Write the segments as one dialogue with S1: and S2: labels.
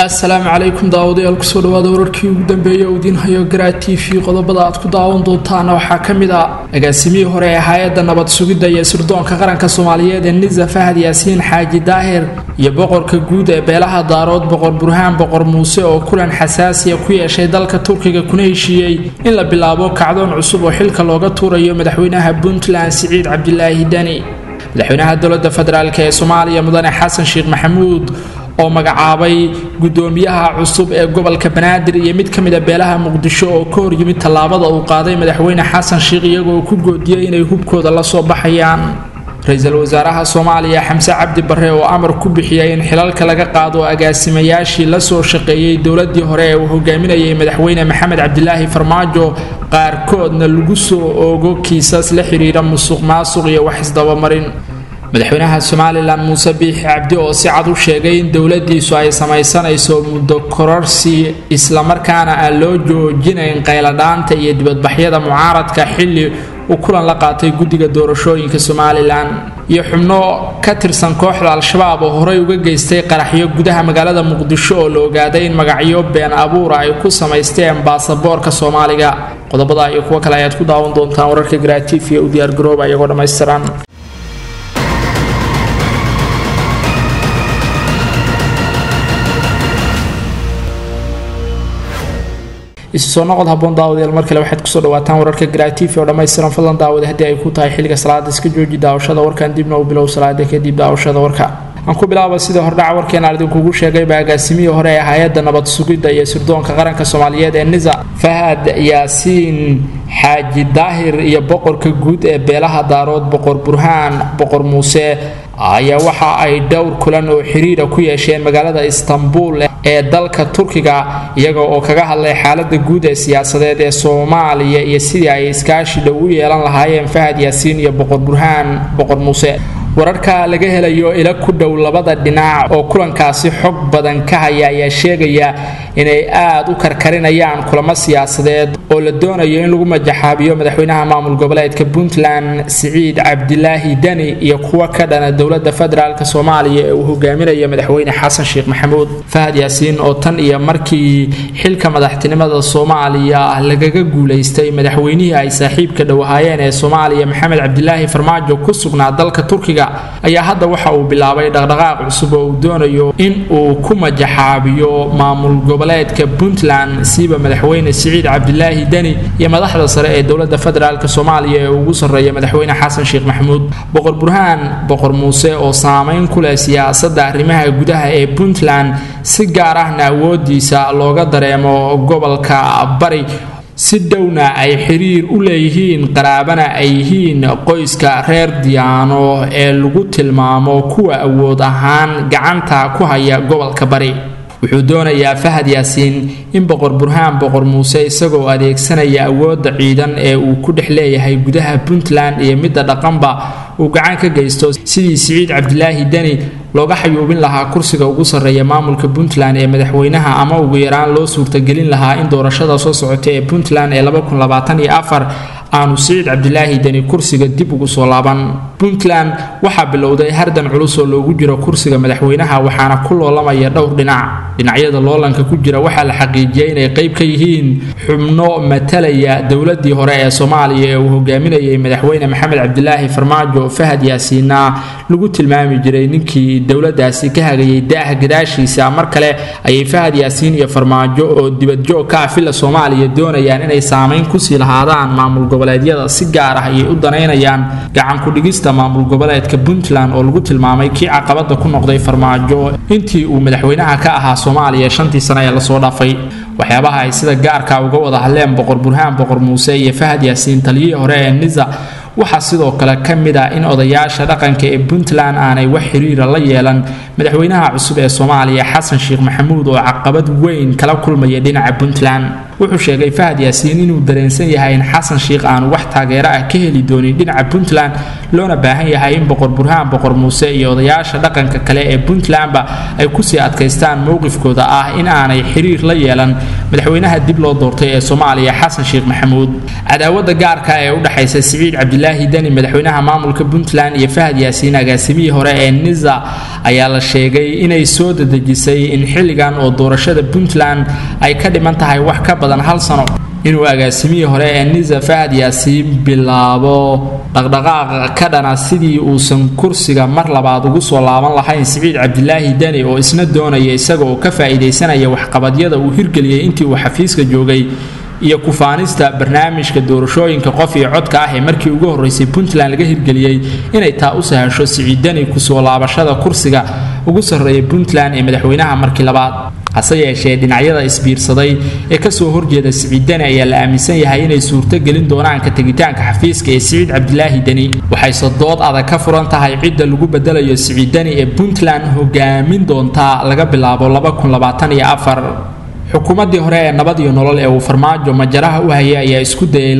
S1: assalaamu calaykum daawadayaal kusoo dhawaada wararkii ugu dambeeyay oo idiin hayo garaa t v qodobada aad ku daawan doontaana waxaa ka mid ah agaasimihii hore ee hay-adda nabad sugidda iyo sirdoonka qaranka soomaaliyeed ee nisa fahad yaasiin xaaji daahir iyo boqorka guud ee beelaha daarood boqor burhaan boqor muuse oo kulan xasaasiya ku yeeshay dalka turkiga kuna heshiiyey in la bilaabo kacdoon cusub oo xilka looga tuurayo madaxweynaha puntland siciid cabdilaahi deni madaxweynaha dowladda federaalk ee soomaaliya mudane xasan sheekh maxamuud oo magacaabay gudoomiyaha cusub ee gobolka banaadir iyo mid ka mida beelaha muqdisho oo ka horyimid tallaabada uu qaaday madaxweyne xasan sheekh iyagoo ku goodiyey inay hubkooda la soo baxayaan ra-iisul wasaaraha soomaaliya xamse cabdi barre oo amar ku bixiyay in xilalka laga qaado agaasimayaashii la soo shaqeeyey dowladii hore ee uu hogaaminayay madaxweyne maxamed cabdilaahi farmaajo qaarkoodna lagu soo oogo kiisas la xiriira musuq maasuq iyo wax isdabamarin madaxweynaha somalilan muuse biixi cabdi oo si cad u sheegay in dowladiisu ay samaysanayso muddo kororsi islamarkaana aan loo joojinayn qayladhaanta iyo dibadbaxyada mucaaradka xilli uu kulan la qaatay guddiga doorashooyinka somalilan iyo xubno ka tirsan kooxda al-shabaab oo horey uga geystay qaraxyo gudaha magaalada muqdisho oo la ogaaday in magacyo been abuura ay ku samaysteen baasaboorka soomaaliga qodobada iyo kuwo kale ayaad ku daawan doontaan wararka garaatiif iyo u diyaargarooba iyagoo dhammaystiran isu soo noqod haboon daawadayaal mar kale waxaad kusoo dhawaataan wararka garaatiifi oo dhammaystiran fadlan daawada haddii ay ku tahay xilliga salaada iska jooji daawashada warkan dibna u bilow salaada kadib daawashada warka aan ku bilaaba sidii hordhaca warkeena idinkugu sheegayba agaasimihii hore ee hay-adda nabad sugidda iyo sirdoonka qaranka soomaaliyeed ee nisa fahad yaasiin xaaji daahir iyo boqorka guud ee beelaha daarood boqor burhaan boqor muuse ayaa waxa ay dhowr kulan oo xiriira ku yeesheen magaalada istanbul ee dalka turkiga iyaga oo kaga hadlay xaalada guud ee siyaasadeed ee soomaaliya iyo sidii ay iskaashi dhow u yeelan lahaayeen fahad yaasiin iyo boqor burhaan boqor muuse wararka laga helayo ila ku dhow labada dhinac oo kulankaasi xog badan ka haya ayaa sheegaya inay aad u karkarinayaan kulamo siyaasadeed oo la doonayo in lagu majaxaabiyo madaxweynaha maamul goboleedka puntland siciid cabdilaahi deni iyo kuwo ka dhana dowlada federaalk soomaaliya ee uu hogaaminayo madaxweyne xasan sheekh maxamuud fahad yaasiin oo tan iyo markii xilka madaxtinimada soomaaliya lagaga guulaystay madaxweynihii ay saaxiibka dhowahaayeen ee soomaaliya maxamed cabdilaahi farmaajo ku sugnaa dalka turkiga ayaa hadda waxa uu bilaabay dhaqdhaqaaq cusub oo uu doonayo in uu ku majaxaabiyo maamul goboleedka puntland siiba madaxweyne siciid cabdilaahi deni iyo madaxda sare ee dowlada federaalk soomaaliya ee ugu sarreeya madaxweyne xasan sheekh maxamuud boqor burhaan boqor muuse oo saameyn ku leh siyaasada arrimaha gudaha ee puntland si gaar ahna awoodiisa looga dareemo gobolka bari si dhowna ay xiriir u leeyihiin qaraabana ay yihiin qoyska reer diyaano ee lagu tilmaamo kuwa awood ahaan gacanta ku haya gobolka bari wuxuu doonayaa fahad yaasiin in boqor burhaan boqor muuse isagoo adeegsanaya awoodda ciidan ee uu ku dhex leeyahay gudaha puntland iyo midda dhaqanba uu gacan ka geysto sidii siciid cabdilaahi deni looga xayuubin lahaa kursiga ugu sarreeya maamulka puntland ee madaxweynaha ama ugu yaraan loo suurtagelin lahaa in doorashada soo socota ee puntland ee aanu siciid cabdilaahi deni kursiga dib ugu soo laaban puntland waxaa bilowday hardan culus oo loogu jiro kursiga madaxweynaha waxaana ku loolamaya dhowr dhinac dhinacyada loolanka ku jira waxaa la xaqiijiyay inay qayb ka yihiin xubno matalaya dowladii hore ee soomaaliya ee uu hogaaminayay madaxweyne maxamed cabdilaahi farmaajo fahad yaasiinna lagu tilmaami jiray ninkii dowladaasi ka hagayay daah gadaashiisa mar kale ayay fahad yaasiin iyo farmaajo oo dibadjoog ka ah filla soomaaliya doonayaan inay saameyn kusii lahaadaan maamul goboleedyada si gaar ah ayay u danaynayaan gacan ku-dhigista maamul goboleedka puntland oo lagu tilmaamay kii caqabada ku noqday farmaajo intii uu madaxweynaha ka ahaa soomaaliya shantii sane ee lasoo dhaafay waxyaabaha ay sida gaarka uga wada hadleen boqor burhaan boqor muuse iyo fahad yaasiin taliyihii hore ee nisa waxaa sidoo kale ka mid ah in odayaasha dhaqanka ee puntland aanay wax xiriira la yeelan madaxweynaha cusub ee soomaaliya xasan sheekh maxamuud oo caqabad weyn kala kulmaya dhinaca puntland wuxuu sheegay fahad yaasiin inuu dareensan yahay in xasan sheikh aanu wax taageero ah ka heli doonin dhinaca puntland loona baahan yahay in boqor burhaan boqor muuse iyo odayaasha dhaqanka kale ee puntlandba ay kusii adkaystaan mowqifkooda ah in aanay xiriir la yeelan madaxweynaha dib loo doortay ee soomaaliya xasan sheekh maxamuud cadaawada gaarka ee u dhexaysa siciid cabdilaahi deni madaxweynaha maamulka puntland iyo fahad yaasiin agaasimihii hore ee niza ayaa la sheegay inay soo dadejisay in xilligan oo doorashada puntland ay ka dhiman tahay wax ka badan hal sano inuu agaasimihii hore ee niza fahad yaasiin bilaabo dhaqdhaqaaqa ka dhana sidii uusan kursiga mar labaad ugu soo laaban lahayn siciid cabdilaahi deni oo isna doonaya isaga oo ka faa'iidaysanaya waxqabadyada uu hirgeliyey intii uu xafiiska joogay iyo kufaanista barnaamijka doorashooyinka qof iyo codka ah ee markii ugu horreysay puntland laga hirgeliyey inay taa u sahasho siciid deni kusoo laabashada kursiga ugu sarreeya puntland ee madaxweynaha markii labaad hase yeeshee dhinacyada isbiirsaday ee kasoo horjeeda siciid deni ayaa la aaminsan yahay inay suurto gelin doonaan ka tegitaanka xafiiska ee siciid cabdilaahi deni waxayse dood adag ka furan tahay cidda lagu bedelayo siciid deni ee puntland hogaamin doontaa laga bilaabo xukuumaddii hore ee nabad iyo nolol ee uu farmaajo majaraha u hayay ayaa isku dayay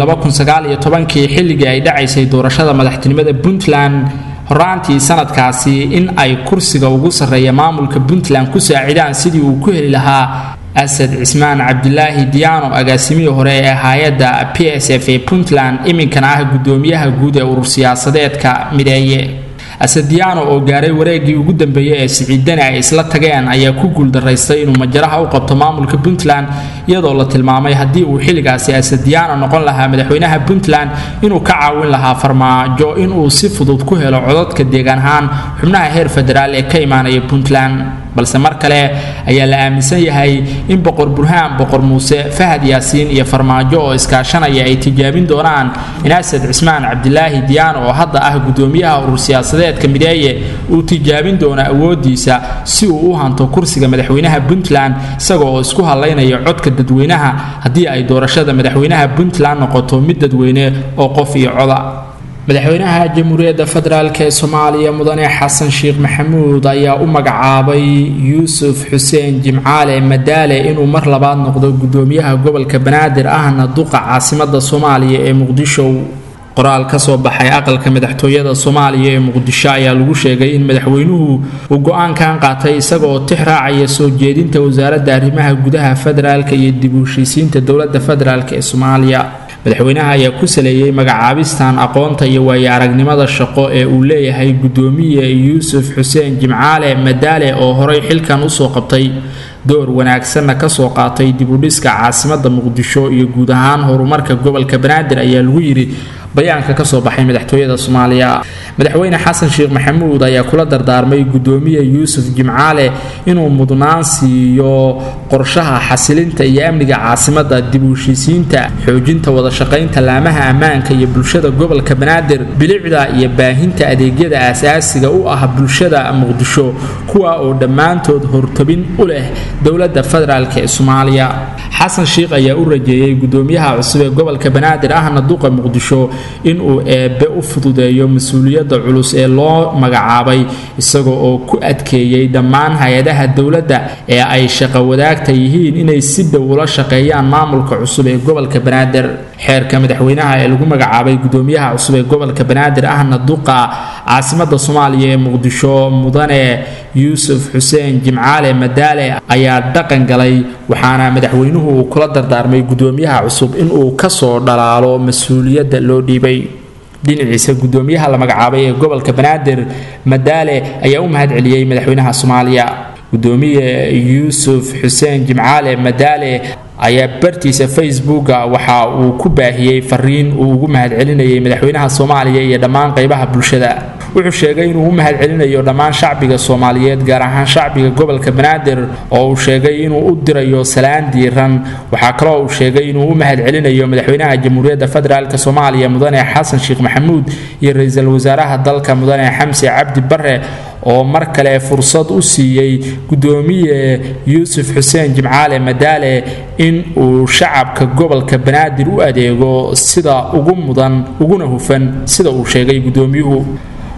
S1: kii xilligii ay dhacaysay doorashada madaxtinimada puntland horaantii sanadkaasi in ay kursiga ugu sarreeya maamulka puntland ku saacidaan sidii uu ku heli lahaa asad cismaan cabdilaahi diyaano agaasimihii hore ee hay-adda p s f ee puntland iminkana ah guddoomiyaha guud ee urur siyaasadeedka mideeye asadiyaano oo gaaray wareegii ugu dambeeyey ee siciidani ay isla tageen ayaa ku guuldaraystay inuu majaraha u qabto maamulka puntland iyadoo la tilmaamay haddii uu xilligaasi asadiyaano noqon lahaa madaxweynaha puntland inuu ka caawin lahaa farmaajo inuu si fudud ku helo codadka deegaan ahaan xubnaha heer federaal ee ka imaanaya puntland balse mar kale ayaa la aaminsan yahay in boqor burhaan boqor muuse fahad yaasiin iyo farmaajo oo iskaashanaya ay tijaabin doonaan in asad cismaan cabdilaahi diyaano oo hadda ah guddoomiyaha urur siyaasadeedka mideeye uu tijaabin doono awoodiisa si uu u hanto kursiga madaxweynaha puntland isagoo oo isku hadlaynaya codka dadweynaha haddii ay doorashada madaxweynaha puntland noqoto mid dadweyne oo qof iyo coda madaxweynaha jamhuuriyadda federaalk ee soomaaliya mudane xasan sheekh maxamuud ayaa u magacaabay yuusuf xuseen jimcaale madaale inuu mar labaad noqdo guddoomiyaha gobolka banaadir ahna duqa caasimada soomaaliya ee muqdisho qoraal ka soo baxay aqalka madaxtooyada soomaaliya ee muqdisho ayaa lagu sheegay in madaxweynuhu uu go-aankan qaatay isaga oo tix raacaya soo jeedinta wasaaradda arrimaha gudaha federaalk iyo dib u heshiisiinta dowladda federaalk ee soomaaliya madaxweynaha ayaa ku saleeyey magacaabistan aqoonta iyo waayo aragnimada shaqo ee uu leeyahay guddoomiye yuusuf xuseen jimcaale madaale oo horay xilkan usoo qabtay door wanaagsanna kasoo qaatay dibudhiska caasimada muqdisho iyo guud ahaan horumarka gobolka banaadir ayaa lagu yidhi bayaanka kasoo baxay madaxtooyada soomaaliya madaxweyne xasan sheekh maxamuud ayaa kula dardaarmay guddoomiye yuusuf jimcaale inuu mudnaan siiyo qorshaha xasilinta iyo amniga caasimada dib u heshiisiinta xoojinta wadashaqaynta laamaha ammaanka iyo bulshada gobolka banaadir bilicda iyo baahinta adeegyada aasaasiga u ah bulshada muqdisho kuwa oo dhammaantood hortabin u leh dowladda federaalk ee soomaaliya xasan sheekh ayaa u rajeeyey guddoomiyaha cusub ee gobolka banaadir ahna duqa muqdisho inuu eebbe u fududeeyo mas-uuliyadda culus ee loo magacaabay isaga oo ku adkeeyey dhammaan hay-adaha dowladda ee ay shaqo wadaagta yihiin inay si dhow ula shaqeeyaan maamulka cusub ee gobolka banaadir xeerka madaxweynaha ee lagu magacaabay guddoomiyaha cusub ee gobolka banaadir ahna duqa caasimada soomaaliya ee muqdisho mudane yuusuf xuseen jimcaale madaale ayaa dhaqan galay waxaana madaxweynuhu uu kula dardaarmay guddoomiyaha cusub inuu kasoo dhalaalo mas-uuliyadda loo dhiibay dhinaciisa guddoomiyaha la magacaabay ee gobolka banaadir madaale ayaa u mahad celiyey madaxweynaha soomaaliya guddoomiye yuusuf xuseen jimcaale madaale ayaa bartiisa facebooka waxa uu ku baahiyey fariin uu ugu mahadcelinayay madaxweynaha soomaaliya iyo dhammaan qaybaha bulshada wuxuu sheegay inuu u mahadcelinayo dhammaan shacbiga soomaaliyeed gaar ahaan shacbiga gobolka banaadir oo uu sheegay inuu u dirayo salaan diiran waxaa kaloo uu sheegay inuu u mahadcelinayo madaxweynaha jamhuuriyadda federaalk soomaaliya mudane xasan sheekh maxamuud iyo ra-iisul wasaaraha dalka mudane xamse cabdi bare oo mar kale fursad u siiyey guddoomiye yuusuf xuseen jimcaale madaale in uu shacabka gobolka banaadir u adeego sida ugu mudan uguna hufan sida uu sheegay guddoomiyuhu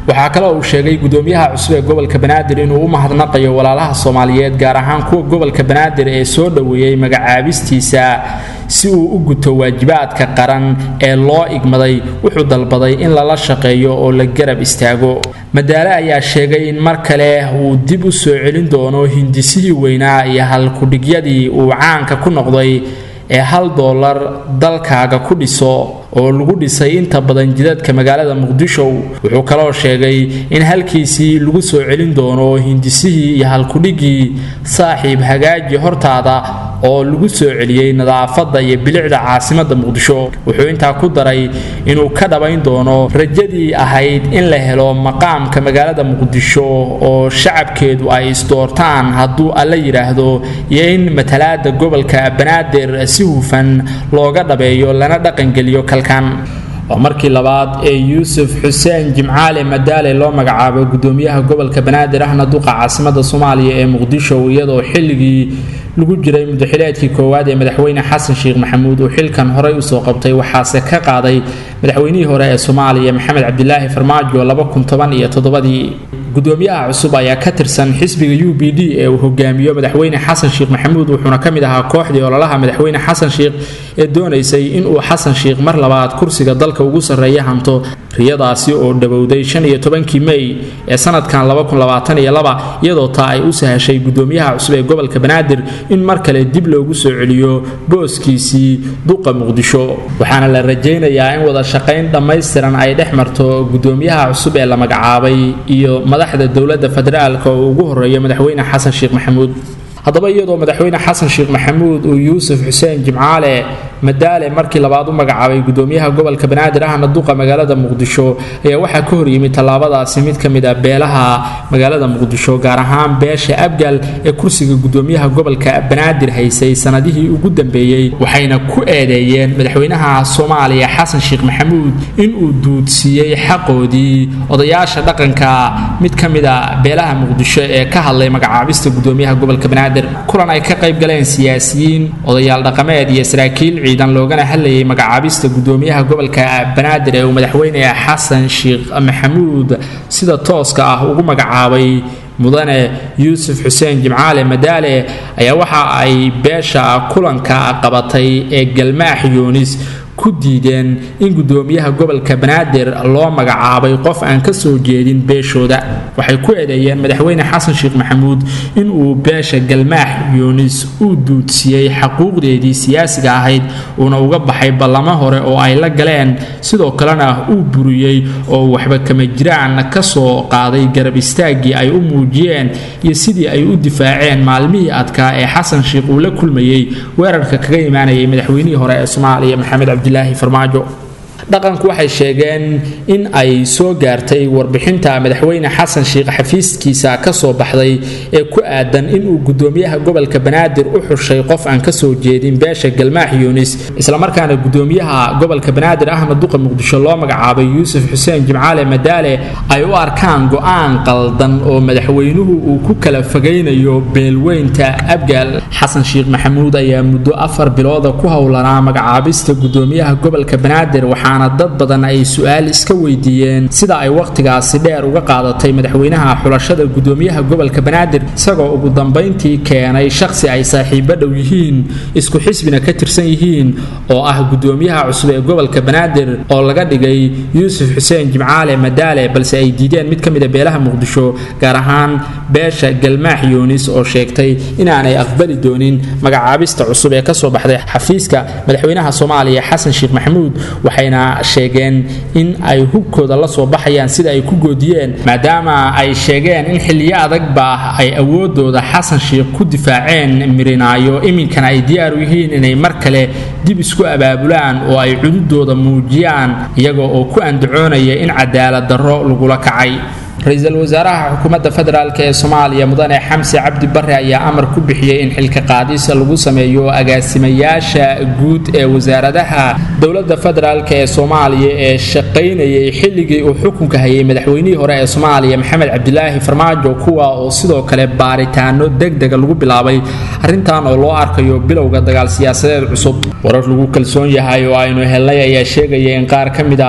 S1: waxaa kale uu sheegay gudoomiyaha cusub ee gobolka banaadir inuu u mahadnaqayo walaalaha soomaaliyeed gaar ahaan kuwa gobolka banaadir ee soo dhoweeyey magacaabistiisa si uu u guto waajibaadka qaran ee loo igmaday wuxuu dalbaday in lala shaqeeyo oo la garab istaago madaale ayaa sheegay in mar kale uu dib u soo celin doono hindisihii weynaa iyo halkudhigyadii uu caanka ku noqday ee hal doolar dalkaaga ku dhiso oo lagu dhisay inta badan jidadka magaalada muqdisho wuxuu kaloo sheegay in halkiisii lagu soo celin doono hindisihii iyo halkudhigii saaxiib hagaaji hortaada oo lagu soo celiyey nadaafadda iyo bilicda caasimada muqdisho wuxuu intaa ku daray inuu ka dhabayn doono rajadii ahayd in la helo maqaamka magaalada muqdisho oo shacabkeedu ay isdoortaan hadduu alla yidhaahdo iyo in matalaada gobolka banaadir si hufan looga dhabeeyo lana dhaqangeliyo kalkan waa markii labaad ee yuusuf xuseen jimcaale madaale loo magacaabo gudoomiyaha gobolka banaadir ahna duqa caasimada soomaaliya ee muqdisho iyadoo xilligii lagu jiray mudaxileedkii koowaad ee madaxweyne xasan sheekh maxamuud uu xilkan horey usoo qabtay waxaase ka qaaday madaxweynihii hore ee soomaaliya maxamed cabdilaahi farmaajo iyo toddobadii gudoomiyaha cusub ayaa ka tirsan xisbiga u b d ee uu hogaamiyo madaxweyne xasan sheekh maxamuud wuxuuna ka mid ahaa kooxdii ololaha madaxweyne xasan sheekh ee doonaysay inuu xasan sheekh mar labaad kursiga dalka ugu sarreeya hanto riyadaasi oo dhowowday kii mey ee sanadkan iyadoo taa ay u sahashay gudoomiyaha cusub ee gobolka banaadir in mar kale dib loogu soo celiyo booskiisii duqa muqdisho waxaana la rajaynayaa in wada shaqayn dhammaystiran ay dhex marto gudoomiyaha cusub ee la magacaabay iyo madaxda dowladda federaalk oo ugu horeeya madaxweyne xasan sheekh maxamuud haddaba iyadoo madaxweyne xasan sheekh maxamuud uu yuusuf xuseen jimcaale madaale markii labaad u magacaabay gudoomiyaha gobolka banaadir ahna duqa magaalada muqdisho ayaa waxaa ka horyimid tallaabadaasi mid ka mid a beelaha magaalada muqdisho gaar ahaan beesha abgal ee kursiga gudoomiyaha gobolka banaadir haysay sanadihii ugu dambeeyey waxayna ku eedeeyeen madaxweynaha soomaaliya xasan sheekh maxamuud inuu duudsiiyey xaqoodii odayaasha dhaqanka mid ka mid a beelaha muqdisho ee ka hadlay magacaabista gudoomiyaha gobolka banaadir kulan ay ka qayb galeen siyaasiyiin odayaal dhaqameed iyo saraakiil ciidan loogana hadlayay magacaabista gudoomiyaha gobolka banaadir ee uu madaxweyne xasan sheekh maxamuud sida tooska ah ugu magacaabay mudane yuusuf xuseen jimcaale madaale ayaa waxa ay beesha kulanka qabatay ee galmaax yuunis ku diideen in gudoomiyaha gobolka banaadir loo magacaabay qof aan ka soo jeedin beeshooda waxay ku eedeeyeen madaxweyne xasan sheekh maxamuud inuu beesha galmaax yuunis uu duudsiyey xaquuqdeedii siyaasiga ahayd uuna uga baxay ballamo hore oo ay la galeen sidoo kalena uu buriyey oo waxba kama jiraan ka soo qaaday garab istaaggii ay u muujiyeen iyo sidii ay u difaaceen maalmihii adkaa ee xasan sheekh uu la kulmayey weerarka kaga imaanayay madaxweynihii hore ee soomaaliya maxamed cabdi farmaajo dhaqanku waxay sheegeen in ay soo gaartay warbixinta madaxweyne xasan sheekh xafiiskiisa ka soo baxday ee ku aadan inuu gudoomiyaha gobolka banaadir u xushay qof aan ka soo jeedin beesha galmaax yuunis islamarkaana gudoomiyaha gobolka banaadir ahmed duqa muqdisho loo magacaabay yuusuf xuseen jimcaale madaale ay u arkaan go-aan qaldan oo madaxweynuhu uu ku kala fogaynayo beelweynta abgaal xasan sheekh maxamuud ayaa muddo afar bilooda ku howlanaa magacaabista gudoomiyaha gobolka banaadir waxaana dad badan ay su-aal iska weydiiyeen sida ay wakhtigaasi dheer uga qaadatay madaxweynaha xulashada gudoomiyaha gobolka banaadir isagoo ugu dambayntii keenay shakhsi ay saaxiibo dhow yihiin isku xisbina ka tirsan yihiin oo ah gudoomiyaha cusub ee gobolka banaadir oo laga dhigay yuusuf xuseen jimcaale madaale balse ay diideen mid ka mid a beelaha muqdisho gaar ahaan beesha galmaax yuunis oo sheegtay inaanay aqbali doonin magacaabista cusub ee kasoo baxday xafiiska madaxweynaha soomaaliya xasan sheekh maxamuud waxayna sheegeen in ay hubkooda la soo baxayaan sida ay ku goodiyeen maadaama ay sheegeen in xilliyo adagba ay awoodooda xasan sheekh ku difaaceen mirinaayo iminkana ay diyaar u yihiin inay mar kale dib isku abaabulaan oo ay cududooda muujiyaan iyaga oo ku andacoonaya in cadaalad darro lagula kacay ra-iisul wasaaraha xukuumadda federaalk ee soomaaliya mudane xamse cabdi bare ayaa amar ku bixiyey in xilka qaadis lagu sameeyo agaasimayaasha guud ee wasaaradaha dowladda federaalk ee soomaaliya ee shaqaynayay xilligii uu xukunka hayay madaxweynihii hore ee soomaaliya maxamed cabdilaahi farmaajo kuwa oo sidoo kale baaritaano degdega lagu bilaabay arrintan oo loo arkayo bilowga dagaal siyaasadeed cusub warar lagu kalsoon yahay oo aynu helnay ayaa sheegaya in qaar ka mid ah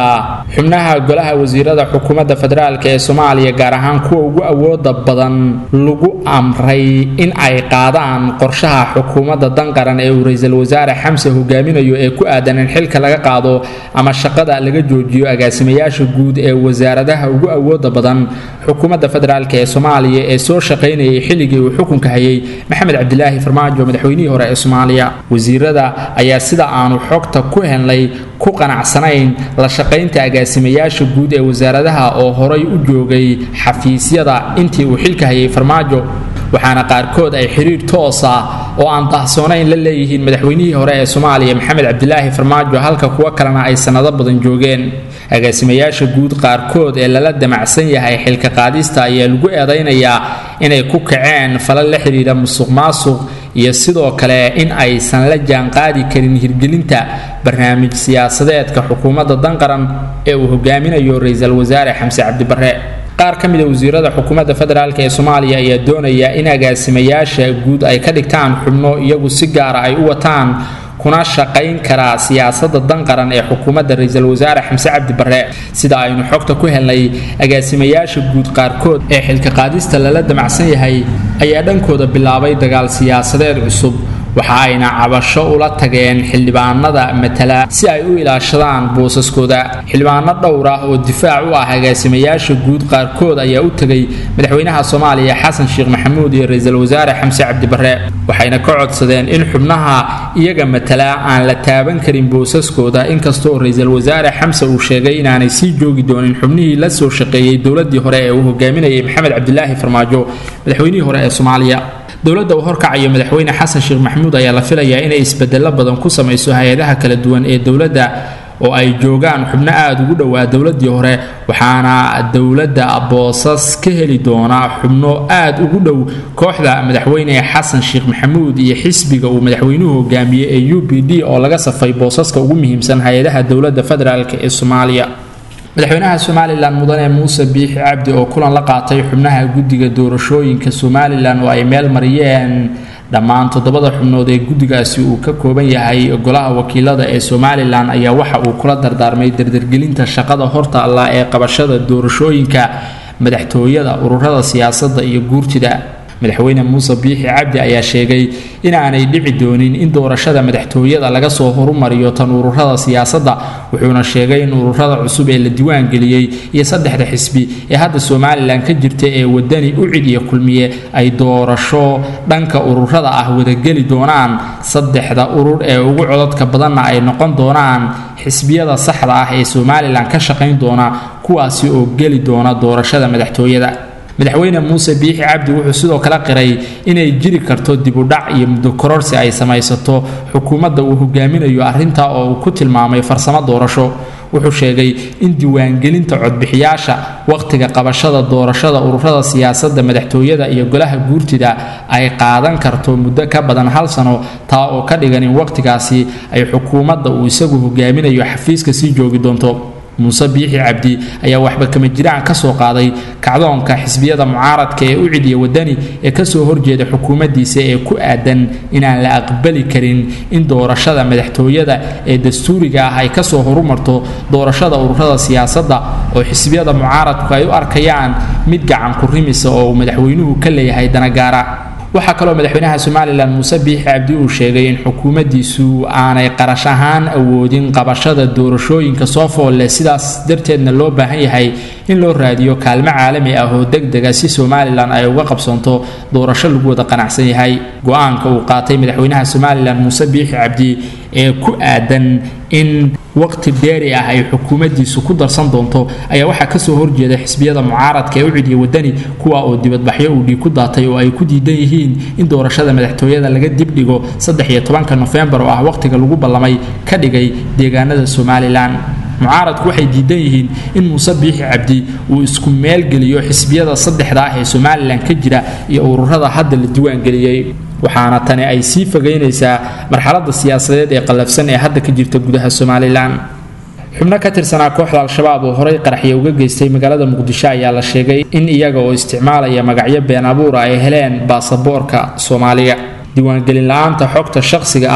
S1: xubnaha golaha wasiirada xukuumadda federaalk ee soomaaliya gaar ahaan kuwa ugu awooda badan lagu amray in ay qaadaan qorshaha xukuumadda danqaran ee uu ra-iisul wasaare xamse hogaaminayo ee ku aadan in xilka laga qaado ama shaqada laga joojiyo agaasimayaasha guud ee wasaaradaha ugu awooda badan xukuumadda federaalk ee soomaaliya ee soo shaqaynayay xilligii uu xukunka hayay maxamed cabdilaahi farmaajo madaxweynihii hore ee soomaaliya wasiirada ayaa sida aanu xogta ku helnay ku qanacsanayn la shaqaynta agaasimayaasha guud ee wasaaradaha oo horay u joogay xafiisyada intii uu xilka hayay farmaajo waxaana qaarkood ay xiriir toos ah oo aan dahsoonayn la leeyihiin madaxweynihii hore ee soomaaliya maxamed cabdilaahi farmaajo halka kuwo kalena ay sannado badan joogeen agaasimayaasha guud qaarkood ee lala damacsan yahay xilka qaadista ayaa lagu eedaynayaa inay ku kaceen falal la xidhiidha musuq maasuq iyo sidoo kale in aysan la jaanqaadi karin hirgelinta barnaamij siyaasadeedka xukuumadda danqaran ee uu hogaaminayo ra-iisul wasaare xamse cabdibarre qaar ka mid a wasiirada xukuumadda federaalk ee soomaaliya ayaa doonaya in agaasimayaasha guud ay ka dhigtaan xubno iyagu si gaara ay u wataan kuna shaqayn karaa siyaasadda danqaran ee xukuumadda ra-iisul wasaare xamse cabdi barre sida aynu xogta ku helnay agaasimayaasha guud qaarkood ee xilka qaadista lala damacsan yahay ayaa dhankooda bilaabay dagaal siyaasadeed cusub waxa ayna cabasho ula tageen xildhibaanada matala si ay u ilaashadaan boosaskooda xildhibaano dhowr ah oo difaac u ah agaasimayaasha guud qaarkood ayaa u tegay madaxweynaha soomaaliya xasan sheekh maxamuud iyo ra-iisul wasaare xamse cabdibarre waxayna ka codsadeen in xubnaha iyaga matala aan la taaban karin boosaskooda inkastoo ra-iisul wasaare xamse uu sheegay inaanay sii joogi doonin xubnihii la soo shaqeeyey dowladii hore ee uu hogaaminayay maxamed cabdilaahi farmaajo madaxweynihii hore ee soomaaliya dowladda uu horkacayo madaxweyne xasan sheekh maxamuud ayaa la filayaa inay isbedelo badan ku samayso hay-adaha kala duwan ee dowladda oo ay joogaan xubno aada ugu dhowaa dowladii hore waxaana dowladda boosas ka heli doonaa xubno aada ugu dhow kooxda madaxweyne xasan sheekh maxamuud iyo xisbiga uu madaxweynuhu hogaamiyey ee u b d oo laga safay boosaska ugu muhiimsan hay-adaha dowladda federaalk ee soomaaliya madaxweynaha somalilan mudane muuse biixi cabdi oo kulan la qaatay xubnaha guddiga doorashooyinka somalilan oo ay meel mariyeen dhammaan toddobada xubnood ee guddigaasi uu ka kooban yahay golaha wakiilada ee somalilan ayaa waxa uu kula dardaarmay dardargelinta shaqada horta allah ee qabashada doorashooyinka madaxtooyada ururada siyaasadda iyo guurtida madaxweyne muuse biixi cabdi ayaa sheegay inaanay dhici doonin in doorashada madaxtooyada laga soo horumariyo tan ururada siyaasadda wuxuuna sheegay in ururada cusub ee la diiwaangeliyey iyo saddexda xisbi ee hadda somalilan ka jirta ee wadani u cid iyo kulmiye ay doorasho dhanka ururada ah wadageli doonaan saddexda urur ee ugu codadka badanna ay noqon doonaan xisbiyada saxda ah ee somalilan ka shaqayn doona kuwaasi oo geli doona doorashada madaxtooyada madaxweyne muuse biixi cabdi wuxuu sidoo kale qiray inay jiri karto dibudhac iyo muddo kororsi ay samaysato xukuumadda uu hogaaminayo arrintaa oo uu ku tilmaamay farsamo doorasho wuxuu sheegay in diiwaangelinta codbixiyaasha wakhtiga qabashada doorashada ururada siyaasadda madaxtooyada iyo golaha guurtida ay qaadan karto muddo ka badan hal sano taa oo ka dhigan in wakhtigaasi ay xukuumadda uu isagu hogaaminayo xafiiska sii joogi doonto muuse biixi cabdi ayaa waxba kama jiraan ka soo qaaday kacdoonka xisbiyada mucaaradka ee u cidiya wadani ee kasoo horjeeda xukuumaddiisa ee ku aadan inaan la aqbali karin in doorashada madaxtooyada ee dastuuriga ah ay kasoo horumarto doorashada ururada siyaasadda oo xisbiyada mucaaradku ay u arkayaan mid gacan ku rimisa oo uu madaxweynuhu ka leeyahay danagaara waxaa kaloo madaxweynaha somalilan muuse biixi cabdi uu sheegay in xukuumaddiisu aanay qarash ahaan awoodin qabashada doorashooyinka soo foolle sidaas darteedna loo baahan yahay in loo raadiyo kaalmo caalami ah oo degdega si somalilan ay uga qabsoonto doorasho lagu wada qanacsan yahay go-aanka uu qaatay madaxweynaha somalilan muuse biixi cabdi ee ku aadan in waqti dheeri ah ay xukuumaddiisu ku darsan doonto ayaa waxaa kasoo horjeeda xisbiyada mucaaradka ee u cidiya wadani kuwa oo dibadbaxyo uu dhiig ku daatay oo ay ku diidan yihiin in doorashada madaxtooyada laga dibdhigo saddex iyo tobanka nofembar oo ah waqtiga lagu ballamay ka dhigay deegaanada somalilan mucaaradku waxay diidan yihiin in muuse biixi cabdi uu isku meelgeliyo xisbiyada saddexda ah ee somalilan ka jira iyo ururada hadda la diiwaangeliyey waxaana tani ay sii fogeynaysaa marxaladda siyaasadeed ee qallafsan ee hadda ka jirta gudaha somalilan xubno ka tirsanaa kooxda al-shabaab oo horey qaraxya uga geystay magaalada muqdisho ayaa la sheegay in iyaga oo isticmaalaya magacyo been abuura ay heleen baasaboorka soomaaliga diiwaangelin la-aanta xogta shaqsiga ah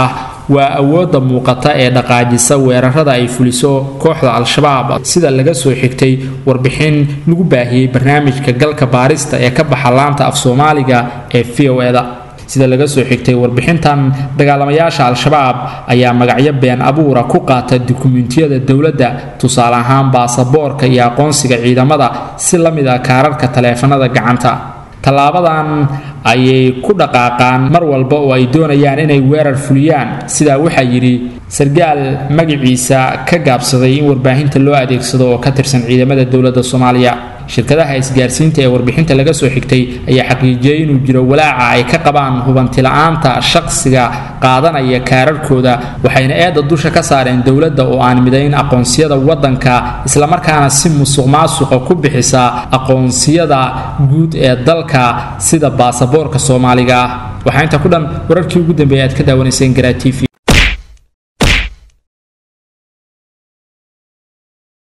S1: waa awoodda muuqata ee dhaqaajisa weerarada ay fuliso kooxda al-shabaab sida laga soo xigtay warbixin lagu baahiyey barnaamijka galka baarista ee ka baxa laanta af soomaaliga ee v o eda sida laga soo xigtay warbixintan dagaalamayaasha al-shabaab ayaa magacyo been abuura ku qaata dukumentiyada dowladda tusaale ahaan baasaboorka iyo aqoonsiga ciidamada si la mid ah kaararka taleefanada gacanta tallaabadan ayay ku dhaqaaqaan mar walba oo ay doonayaan inay weerar fuliyaan sidaa waxaa yidhi sargaal magaciisa ka gaabsaday in warbaahinta loo adeegsado oo ka tirsan ciidamada dowladda soomaaliya shirkadaha isgaarsiinta ee warbixinta laga soo xigtay ayaa xaqiijiyey inuu jiro walaaca ay ka qabaan hubantila'aanta shaqsiga qaadanaya kaararkooda waxayna eedda dusha ka saareen dowladda oo aan midayn aqoonsiyada waddanka islamarkaana si musuq maasuqa ku bixisa aqoonsiyada guud ee dalka sida baasaboorka soomaaliga ah waxaa inta ku dhan wararkii ugu dambeeyay aad ka daawanayseen garaa t v